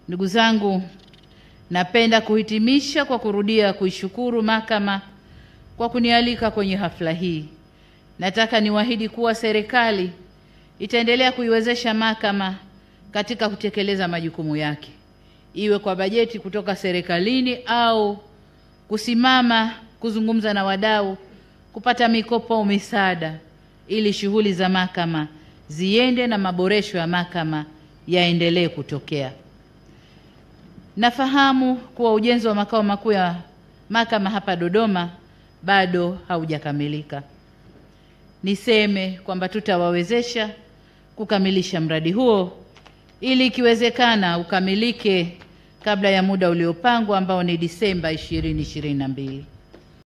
Ndugu zangu, napenda kuhitimisha kwa kurudia kuishukuru mahakama kwa kunialika kwenye hafla hii. Nataka niwaahidi kuwa serikali itaendelea kuiwezesha mahakama katika kutekeleza majukumu yake, iwe kwa bajeti kutoka serikalini au kusimama kuzungumza na wadau kupata mikopo au misaada, ili shughuli za mahakama ziende na maboresho ya mahakama yaendelee kutokea. Nafahamu kuwa ujenzi wa makao makuu ya mahakama hapa Dodoma bado haujakamilika. Niseme kwamba tutawawezesha kukamilisha mradi huo ili ikiwezekana ukamilike kabla ya muda uliopangwa ambao ni Disemba 2022.